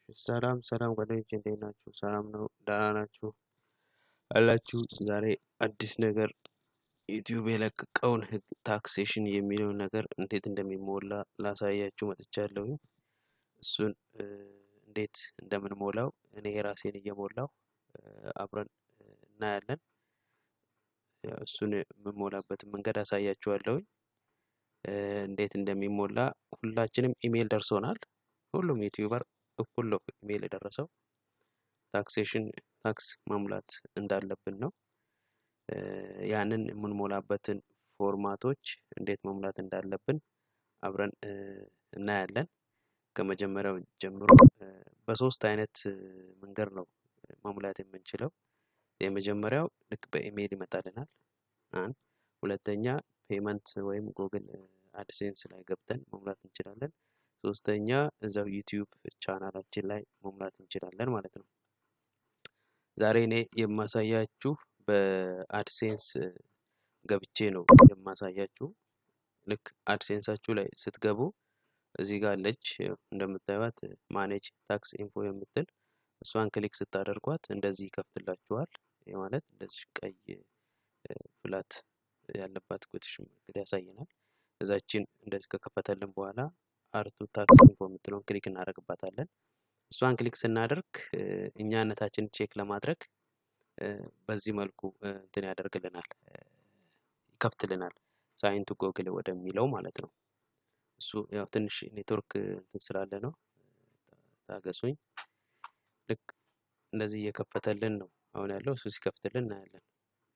ሰላም ሰላም ጓደኞቼ እንዴት ናችሁ? ሰላም ነው? ደህና ናችሁ አላችሁ? ዛሬ አዲስ ነገር ዩቲዩብ የለቀቀውን ህግ ታክሴሽን የሚለውን ነገር እንዴት እንደሚሞላ ላሳያችሁ መጥቻለሁ። እሱን እንዴት እንደምንሞላው እኔ የራሴን እየሞላው አብረን እናያለን። እሱን የምሞላበትን መንገድ አሳያችኋለሁ። እንዴት እንደሚሞላ ሁላችንም ኢሜይል ደርሶናል። ሁሉም ዩቲዩበር እኩል ነው ኢሜይል የደረሰው ታክሴሽን ታክስ መሙላት እንዳለብን ነው። ያንን የምንሞላበትን ፎርማቶች እንዴት መሙላት እንዳለብን አብረን እናያለን። ከመጀመሪያው ጀምሮ በሶስት አይነት መንገድ ነው መሙላት የምንችለው። የመጀመሪያው ልክ በኢሜይል ይመጣልናል። አንድ ሁለተኛ ፔመንት ወይም ጉግል አድሴንስ ላይ ገብተን መሙላት እንችላለን። ሶስተኛ እዛው ዩቲዩብ ቻናላችን ላይ መሙላት እንችላለን ማለት ነው። ዛሬ እኔ የማሳያችሁ በአድሴንስ ገብቼ ነው የማሳያችሁ። ልክ አድሴንሳችሁ ላይ ስትገቡ እዚህ ጋር አለች እንደምታዩት ማኔጅ ታክስ ኢንፎ የምትል እሷን ክሊክ ስታደርጓት እንደዚህ ይከፍትላችኋል። ይህ ማለት እንደዚህ ቀይ ፍላት ያለባት ኮቴሽን ምልክት ያሳየናል። እዛችን እንደዚህ ከከፈተልን በኋላ አርቱ ታክስ ኢንፎ የምትለውን ክሊክ እናደርግባታለን። እሷን ክሊክ ስናደርግ እኛነታችን ቼክ ለማድረግ በዚህ መልኩ እንትን ያደርግልናል ይከፍትልናል። ሳይንቱ ጎግል ወደሚለው ማለት ነው። እሱ ያው ትንሽ ኔትወርክ እንትን ስላለ ነው። ታገሱኝ። ልክ እንደዚህ እየከፈተልን ነው አሁን ያለው። እሱ ሲከፍትልን እናያለን።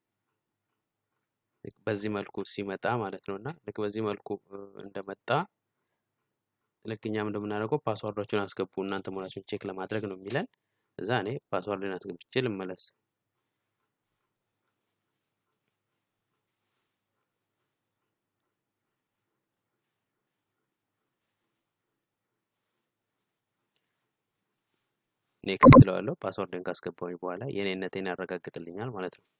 በዚህ መልኩ ሲመጣ ማለት ነው እና ልክ በዚህ መልኩ እንደመጣ ልክ እኛም እንደምናደርገው ፓስዋርዳችሁን አስገቡ እናንተ መሆናችሁን ቼክ ለማድረግ ነው የሚለን። እዛ እኔ ፓስዋርድን አስገብቼ ልመለስ። ኔክስት እለዋለሁ። ፓስወርድን ካስገባሁኝ በኋላ የኔነቴን ያረጋግጥልኛል ማለት ነው።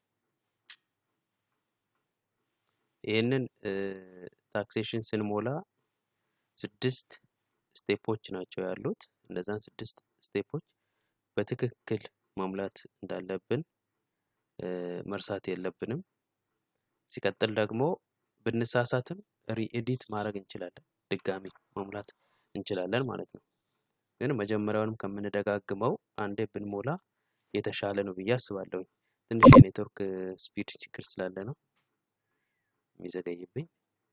ይህንን ታክሴሽን ስንሞላ ስድስት ስቴፖች ናቸው ያሉት። እነዛን ስድስት ስቴፖች በትክክል መሙላት እንዳለብን መርሳት የለብንም። ሲቀጥል ደግሞ ብንሳሳትም ሪኤዲት ማድረግ እንችላለን፣ ድጋሚ መሙላት እንችላለን ማለት ነው። ግን መጀመሪያውንም ከምንደጋግመው አንዴ ብንሞላ የተሻለ ነው ብዬ አስባለሁ። ትንሽ የኔትወርክ ስፒድ ችግር ስላለ ነው የሚዘገይብኝ።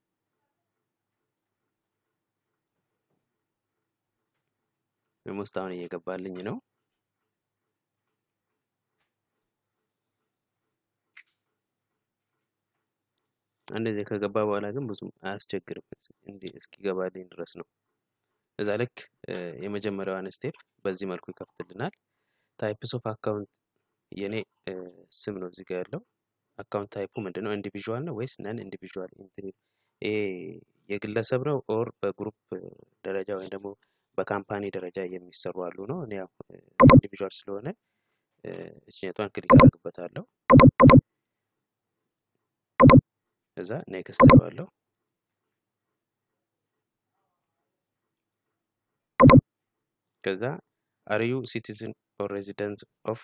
ውስጥ አሁን እየገባልኝ ነው። እንደዚህ ከገባ በኋላ ግን ብዙም አያስቸግርም እስኪገባልኝ ድረስ ነው። እዛ ልክ የመጀመሪያዋን ስቴፕ በዚህ መልኩ ይከፍትልናል። ታይፕስ ኦፍ አካውንት የኔ ስም ነው እዚህ ጋር ያለው። አካውንት ታይፑ ምንድን ነው? ኢንዲቪዥዋል ነው ወይስ ነን ኢንዲቪዥዋል? ይሄ የግለሰብ ነው ኦር በግሩፕ ደረጃ ወይም ደግሞ በካምፓኒ ደረጃ የሚሰሩ አሉ ነው። እኔ ያው ኢንዲቪዥዋል ስለሆነ እችኛቷን ክሊክ አደርግበታለሁ። እዛ ኔክስት እለዋለሁ። ከዛ አር ዩ ሲቲዝን ኦር ሬዚደንት ኦፍ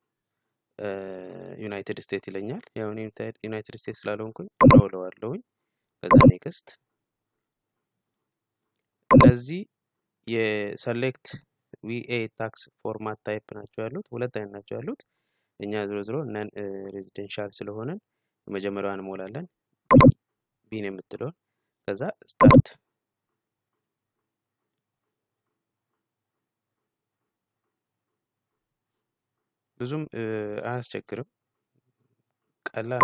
ዩናይትድ ስቴትስ ይለኛል። ያው ዩናይትድ ስቴትስ ስላልሆንኩኝ ኖ እለዋለሁኝ። ከዛ ኔክስት እነዚህ የሰሌክት ቪኤ ታክስ ፎርማት ታይፕ ናቸው ያሉት። ሁለት አይነት ናቸው ያሉት። እኛ ዝሮ ዝሮ ነን ሬዚደንሻል ስለሆነን የመጀመሪያዋን እንሞላለን ቢን የምትለውን ከዛ ስታርት ብዙም አያስቸግርም፣ ቀላል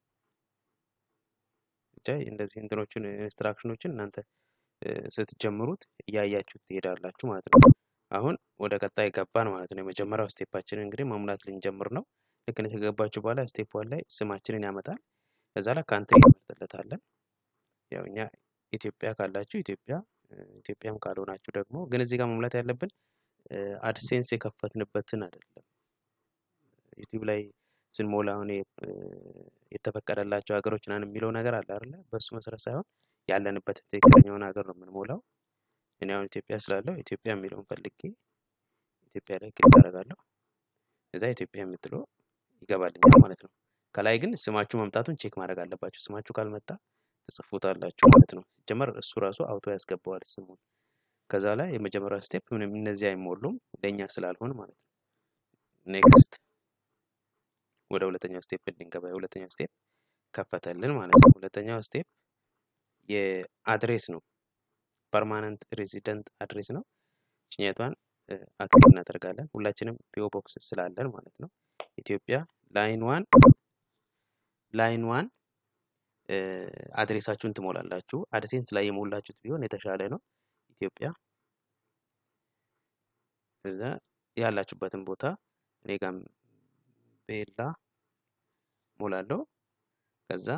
ብቻ እንደዚህ እንትኖችን ኢንስትራክሽኖችን እናንተ ስትጀምሩት እያያችሁ ትሄዳላችሁ ማለት ነው። አሁን ወደ ቀጣይ ገባን ማለት ነው። የመጀመሪያው ስቴፓችንን እንግዲህ መሙላት ልንጀምር ነው። ልክ ከገባችሁ በኋላ ስቴፕ ዋን ላይ ስማችንን ያመጣል። ከዛ ላይ ካንትሪ እንመርጥለታለን። ያው እኛ ኢትዮጵያ ካላችሁ ኢትዮጵያ፣ ኢትዮጵያም ካልሆናችሁ ደግሞ ግን እዚህ ጋር መሙላት ያለብን አድሴንስ የከፈትንበትን አይደለም። ዩቲዩብ ላይ ስንሞላ አሁን የተፈቀደላቸው ሀገሮች ናን የሚለው ነገር አለ አይደለ? በእሱ መሰረት ሳይሆን ያለንበት ትክክለኛውን ሀገር ነው የምንሞላው። እኔ አሁን ኢትዮጵያ ስላለው ኢትዮጵያ የሚለውን ፈልጌ ኢትዮጵያ ላይ ክሊክ አደርጋለሁ። ከዛ ኢትዮጵያ የምትለው ይገባልኛል ማለት ነው። ከላይ ግን ስማችሁ መምጣቱን ቼክ ማድረግ አለባችሁ። ስማችሁ ካልመጣ ትጽፉታላችሁ ማለት ነው። ሲጀመር እሱ ራሱ አውቶ ያስገባዋል ስሙን። ከዛ ላይ የመጀመሪያ ስቴፕ ምንም እነዚህ አይሞሉም ለእኛ ስላልሆን ማለት ነው። ኔክስት ወደ ሁለተኛው ስቴፕ እንድንገባ የሁለተኛው ስቴፕ ከፈተልን ማለት ነው። ሁለተኛው ስቴፕ የአድሬስ ነው። ፐርማነንት ሬዚደንት አድሬስ ነው። ችኛቷን አክቲቭ እናደርጋለን። ሁላችንም ፒኦ ቦክስ ስላለን ማለት ነው። ኢትዮጵያ ላይን ዋን ላይን ዋን አድሬሳችሁን ትሞላላችሁ። አድሴንስ ላይ የሞላችሁት ቢሆን የተሻለ ነው። ኢትዮጵያ እዛ ያላችሁበትን ቦታ እኔ ጋም ቤላ ሞላለሁ። ከዛ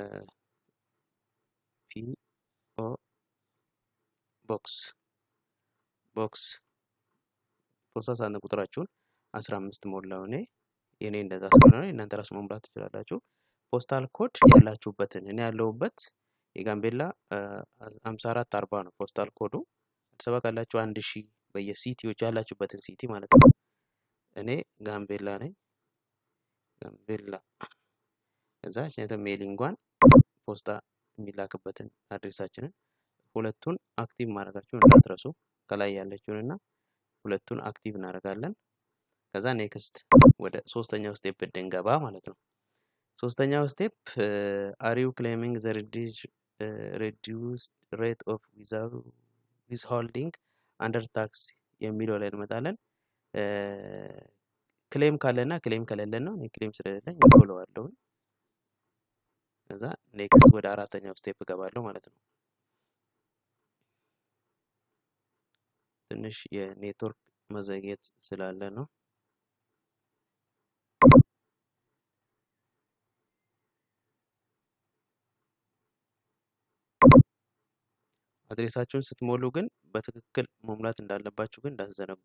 ፒኦ ቦክስ ቦክስ ፖስታ ሳጥን ቁጥራችሁን አስራ አምስት ሞላው እኔ የኔ እንደዛ ስለሆነ እናንተ ራሱ መሙላት ትችላላችሁ። ፖስታል ኮድ ያላችሁበትን እኔ ያለሁበት የጋምቤላ ሀምሳ አራት አርባ ነው ፖስታል ኮዱ። አዲስ አበባ ካላችሁ አንድ ሺህ በየሲቲዎች ያላችሁበትን ሲቲ ማለት ነው። እኔ ጋምቤላ ነኝ። ጋምቤላ ከዛ ችነተ ሜሊንጓን ፖስታ የሚላክበትን አድሬሳችንን ሁለቱን አክቲቭ ማድረጋችሁን እንዳትረሱ። ከላይ ያለችውን እና ሁለቱን አክቲቭ እናደርጋለን። ከዛ ኔክስት ወደ ሶስተኛው ስቴፕ እንድንገባ ማለት ነው። ሶስተኛው ስቴፕ አሪው ክሌሚንግ ዘ ሬዲዩስድ ሬት ኦፍ ዊዝሆልዲንግ አንደር ታክስ የሚለው ላይ እንመጣለን። ክሌም ካለና ክሌም ከሌለን ነው። እኔ ክሌም ስለሌለኝ እሞላዋለሁ። ከዛ ኔክስት ወደ አራተኛው ስቴፕ እገባለሁ ማለት ነው። ትንሽ የኔትወርክ መዘግየት ስላለ ነው። አድሬሳችሁን ስትሞሉ ግን በትክክል መሙላት እንዳለባችሁ ግን እንዳትዘነጉ።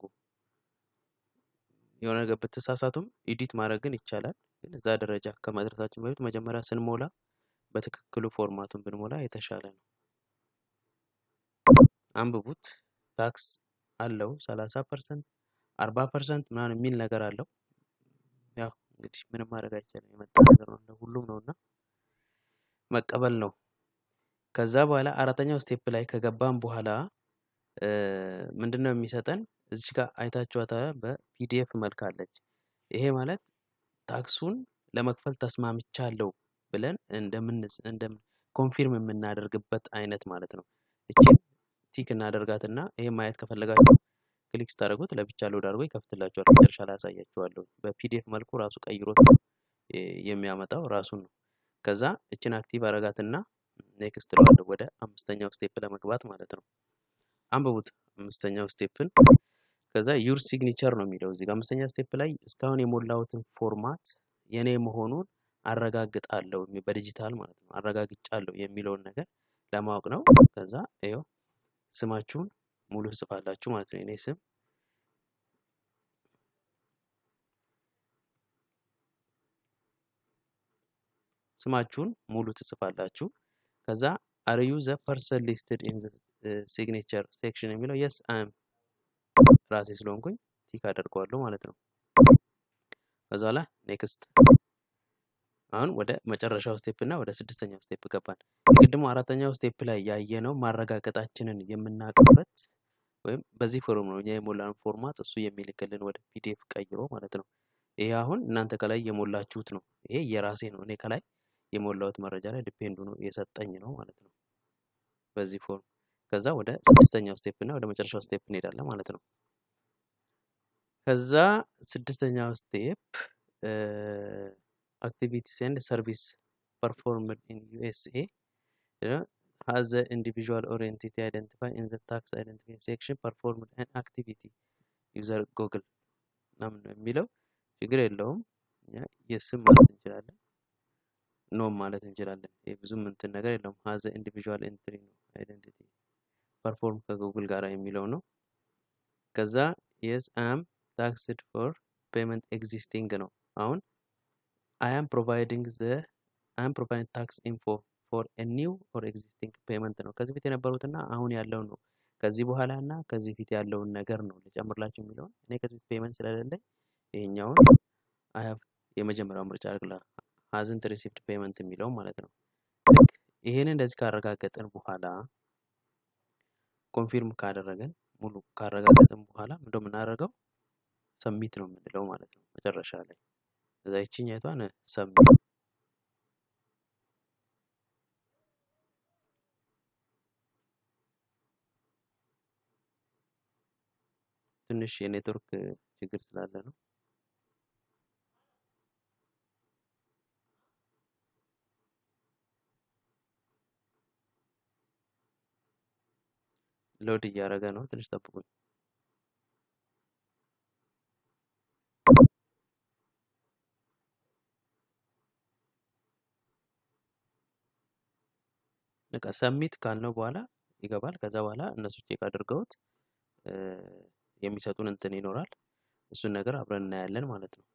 የሆነ ነገር ብትሳሳቱም ኤዲት ማድረግ ግን ይቻላል። ግን እዛ ደረጃ ከመድረሳችን በፊት መጀመሪያ ስንሞላ በትክክሉ ፎርማቱን ብንሞላ የተሻለ ነው። አንብቡት። ታክስ አለው ሰላሳ ፐርሰንት አርባ ፐርሰንት ምናምን የሚል ነገር አለው። ያው እንግዲህ ምንም ማድረግ አይቻልም። የመጣ ነገር ነው፣ እንደ ሁሉም ነው እና መቀበል ነው። ከዛ በኋላ አራተኛው ስቴፕ ላይ ከገባን በኋላ ምንድን ነው የሚሰጠን? እዚች ጋር አይታችኋታል። በፒዲኤፍ መልክ አለች። ይሄ ማለት ታክሱን ለመክፈል ተስማምቻለሁ ብለን እንደምን እንደምን ኮንፊርም የምናደርግበት አይነት ማለት ነው። እቺን ቲክ እናደርጋትና ይሄ ማየት ከፈለጋችሁ ክሊክ ስታደርጉት ለብቻ ሎድ አድርጎ ይከፍትላችኋል። መጨረሻ ላይ አሳያችኋለሁ። በፒዲኤፍ መልኩ ራሱ ቀይሮት የሚያመጣው ራሱን ነው። ከዛ እችን አክቲቭ አረጋትና ኔክስት እለዋለሁ ወደ አምስተኛው ስቴፕ ለመግባት ማለት ነው። አንብቡት አምስተኛው ስቴፕን። ከዛ ዩር ሲግኒቸር ነው የሚለው እዚህ ጋር አምስተኛ ስቴፕ ላይ እስካሁን የሞላሁትን ፎርማት የኔ መሆኑን አረጋግጣለሁ በዲጂታል ማለት ነው። አረጋግጫለሁ የሚለውን ነገር ለማወቅ ነው። ከዛ ይኸው ስማችሁን ሙሉ ጽፋላችሁ ማለት ነው። የኔ ስም ስማችሁን ሙሉ ትጽፋላችሁ። ከዛ አር ዩ ዘ ፐርሰን ሊስትድ ኢን ሲግኔቸር ሴክሽን የሚለው የስ አም ራሴ ስለሆንኩኝ ቲክ አደርገዋለሁ ማለት ነው። ከዛ ላይ ኔክስት አሁን ወደ መጨረሻው ስቴፕ እና ወደ ስድስተኛው ስቴፕ ገባን። የቅድሞ አራተኛው ስቴፕ ላይ ያየነው ማረጋገጣችንን የምናውቅበት ወይም በዚህ ፎርም ነው እኛ የሞላን ፎርማት እሱ የሚልክልን ወደ ፒዲኤፍ ቀይሮ ማለት ነው። ይሄ አሁን እናንተ ከላይ የሞላችሁት ነው። ይሄ የራሴ ነው። እኔ ከላይ የሞላሁት መረጃ ላይ ዲፔንዱ ነው የሰጠኝ ነው ማለት ነው። በዚህ ፎርም ከዛ ወደ ስድስተኛው ስቴፕ እና ወደ መጨረሻው ስቴፕ እንሄዳለን ማለት ነው። ከዛ ስድስተኛው ስቴፕ activities and service performed in USA you know, has the individual or entity identified in the tax identification section performed an activity user google ምናምን ነው የሚለው ችግር የለውም። የስም ማለት እንችላለን፣ ኖም ማለት እንችላለን። ብዙም እንትን ነገር የለውም። ሀዘ ኢንዲቪዥዋል ኤንትሪ ነው አይደንቲቲ ፐርፎርም ከጉግል ጋር የሚለው ነው። ከዛ የስ አም ታክስድ ፎር ፔመንት ኤግዚስቲንግ ነው አሁን I am providing the I am providing tax info for a new or existing payment ነው። ከዚህ በፊት የነበሩትና አሁን ያለው ነው። ከዚህ በኋላ እና ከዚህ ፊት ያለውን ነገር ነው ልጨምርላችሁ የሚለውን እኔ ከዚህ ፔመንት ስለሌለኝ ይሄኛውን አይ ሃቭ የመጀመሪያው ምርጫ አድርግላ ሀዝንት ሪሲፕት ፔመንት የሚለው ማለት ነው። ልክ ይሄን እንደዚህ ካረጋገጥን በኋላ ኮንፊርም ካደረገን ሙሉ ካረጋገጥን በኋላ ምንድነው የምናደርገው? ሰሚት ነው የምንለው ማለት ነው። መጨረሻ ላይ እዛ ይችኛቷን ሰሚት ትንሽ የኔትወርክ ችግር ስላለ ነው። ሎድ እያደረገ ነው። ትንሽ ጠብቁኝ። በቃ ሰሚት ካልነው በኋላ ይገባል። ከዛ በኋላ እነሱ ቼክ አድርገውት የሚሰጡን እንትን ይኖራል። እሱን ነገር አብረን እናያለን ማለት ነው።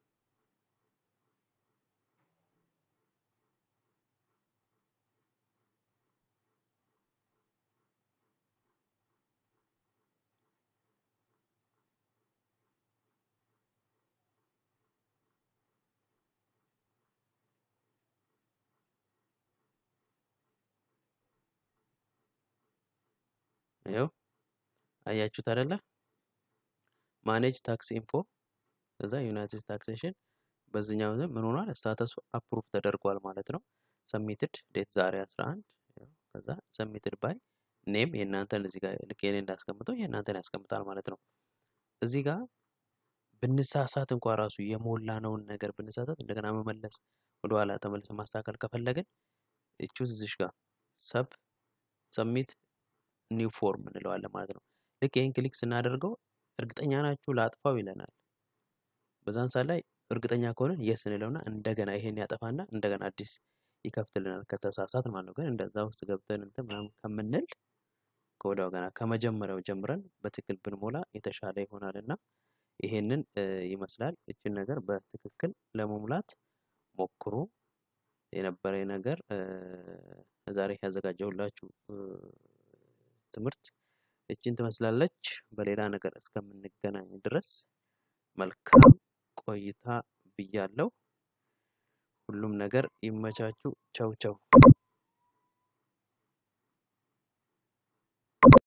ይኸው አያችሁት አይደለ? ማኔጅ ታክስ ኢንፎ ከዛ ዩናይትድ ታክሴሽን በዚህኛው ምን ሆኗል? ስታተሱ አፕሩቭ ተደርጓል ማለት ነው። ሰሚትድ ዴት ዛሬ 11 ከዛ ሰሚትድ ባይ ኔም የእናንተን እዚህ ጋር ልክ የኔ እንዳስቀምጠው የእናንተን ያስቀምጣል ማለት ነው። እዚህ ጋር ብንሳሳት እንኳን ራሱ የሞላነውን ነገር ብንሳሳት እንደገና መመለስ ወደኋላ ተመልሰ ማስተካከል ከፈለግን እቹዝ እዚሽ ጋር ሰብ ሰሚት ኒው ፎርም እንለዋለን ማለት ነው። ልክ ይህን ክሊክ ስናደርገው እርግጠኛ ናችሁ ላጥፋው ይለናል። በዛን ሰዓት ላይ እርግጠኛ ከሆነን የስ እንለውና እንደገና ይሄን ያጠፋና እንደገና አዲስ ይከፍትልናል ከተሳሳት ማለት ነው። ግን እንደዛ ውስጥ ገብተን እንትን ምናምን ከምንል ከወዲያው ገና ከመጀመሪያው ጀምረን በትክክል ብንሞላ የተሻለ ይሆናል እና ይሄንን ይመስላል። እችን ነገር በትክክል ለመሙላት ሞክሩ። የነበረ ነገር ዛሬ ያዘጋጀሁላችሁ ትምህርት እችን ትመስላለች። በሌላ ነገር እስከምንገናኝ ድረስ መልካም ቆይታ ብያለሁ። ሁሉም ነገር ይመቻችሁ። ቸው ቸው